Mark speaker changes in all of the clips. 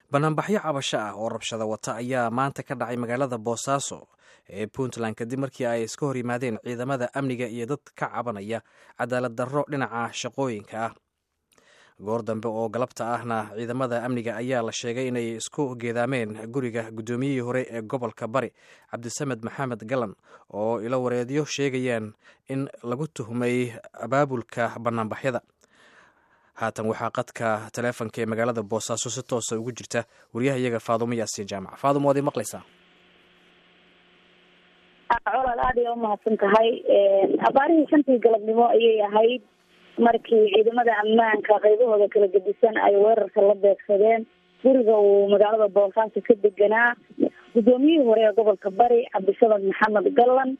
Speaker 1: banaanbaxyo cabasho ah oo rabshada wata ayaa maanta ka dhacay magaalada boosaaso ee puntland kadib markii ay iska hor yimaadeen ciidamada amniga iyo dad ka cabanaya cadaalad darro dhinaca shaqooyinka ah goor dambe oo galabta ahna ciidamada amniga ayaa la sheegay inay isku geedaameen guriga guddoomiyihii hore ee gobolka bari cabdisamed maxamed galan oo ilo wareedyo sheegayaan in lagu tuhmay abaabulka banaanbaxyada haatan waxaa qadka taleefonka ee magaalada boosaaso si toosa ugu jirta wariyaha iyaga faadumo yaasiin jaamac faadum waad i maqlaysaa
Speaker 2: colaad aad ay umahadsan tahay abaarihii shantii galabnimo ayay ahayd markii ciidamada ammaanka qaybahooda kala gedisan ay weerarka la beegsadeen guriga uu magaalada boosaaso ka deganaa guddoomiyihii hore ee gobolka bari cabdisamed maxamed gallan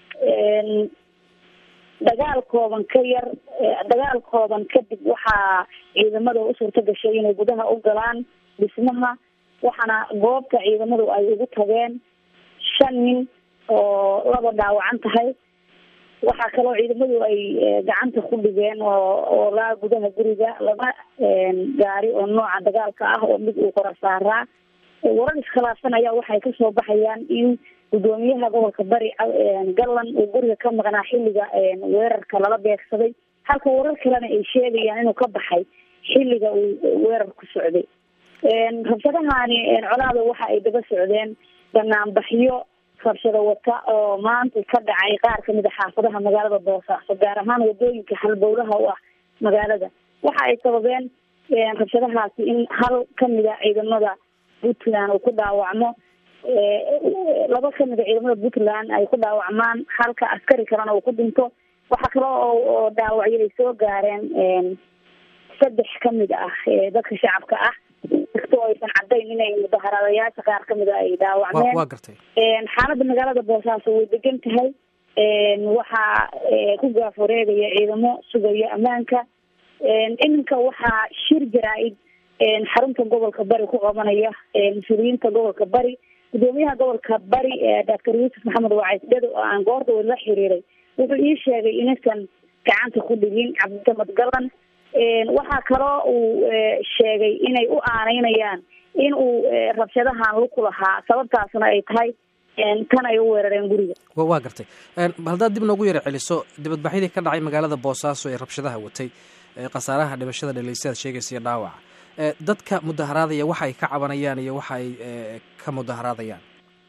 Speaker 2: dagaal kooban ka yar dagaal kooban kadib waxaa ciidamada u suurta gashay inay gudaha u galaan dhismaha waxaana goobta ciidamadu ay ugu tageen shan nin oo laba dhaawacan tahay waxaa kaloo ciidamadu ay gacanta ku dhigeen oo oo laa gudaha guriga laba gaari oo nooca dagaalka ah oo mid uu qora saaraa warar iskhilaafsan ayaa waxay kasoo baxayaan in guddoomiyaha gobolka bari gallan uu guriga ka maqnaa xilliga weerarka lala beegsaday halka warar kalena ay sheegayaan inuu ka baxay xilliga uu weerar ku socday rabshadahani colaada waxa ay daba socdeen banaanbaxyo rabshado wata oo maanta ka dhacay qaar kamid a xaafadaha magaalada boosaaso gaar ahaan wadooyinka halbowlaha u ah magaalada waxa ay sababeen rabshadahaasi in hal kamid a ciidamada puntland uu ku dhaawacmo laba kamid a ciidamada puntland ay ku dhaawacmaan halka askari kalena uu ku dhinto waxaa kale oo dhaawacyo ay soo gaareen saddex kamid ah dadka shacabka ah inkastoo aysan cadayn inay mudaharaadayaasha qaar kamid a ay dhaawacmeen
Speaker 1: waa gartay
Speaker 2: xaalada magaalada boosaaso way degan tahay waxaa ku gaaf wareegaya ciidamo sugaya ammaanka iminka waxaa shir jaraa-id xarunta gobolka bari ku qabanaya mas-uuliyiinta gobolka bari guddoomiyaha gobolka bari doctor yuusuf maxamed wacays dhado oo aan goorta weli la xiriiray wuxuu ii sheegay inaysan gacanta ku dhigin cabdisamed galan waxaa kaloo uu sheegay inay u aaneynayaan in uu rabshadahan luku lahaa sababtaasna ay tahay tan ay u weerareen guriga
Speaker 1: waa gartay haddaad dib noogu yara celiso dibadbaxyadii ka dhacay magaalada boosaaso ee rabshadaha watay khasaaraha dhimashada dhaleysaad sheegaysa iyo dhaawaca dadka mudaharaadaya waxa ay ka cabanayaan iyo waxa ay ka mudaharaadayaan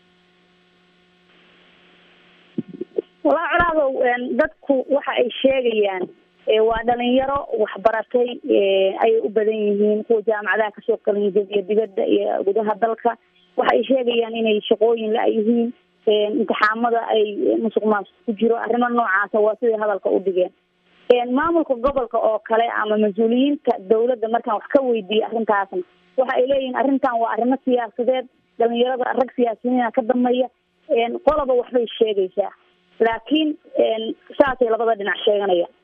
Speaker 2: walaa colaadow dadku waxa ay sheegayaan waa dhalinyaro waxbaratay ayay u badan yihiin kuwa jaamacadaha kasoo qalinjabiya dibadda iyo gudaha dalka waxa ay sheegayaan inay shaqooyin la yihiin imtixaamada ay musuq maasuq ku jiro arrimo noocaasa waa siday hadalka u dhigeen maamulka gobolka oo kale ama mas-uuliyiinta dawladda markaan wax ka weydiiyey arrintaasna waxa ay leeyihiin arrintan waa arrimo siyaasadeed dhalinyarada rag siyaasiyiina ka dambeeya qoloba waxbay sheegaysaa laakiin saasay labada dhinac sheeganayaan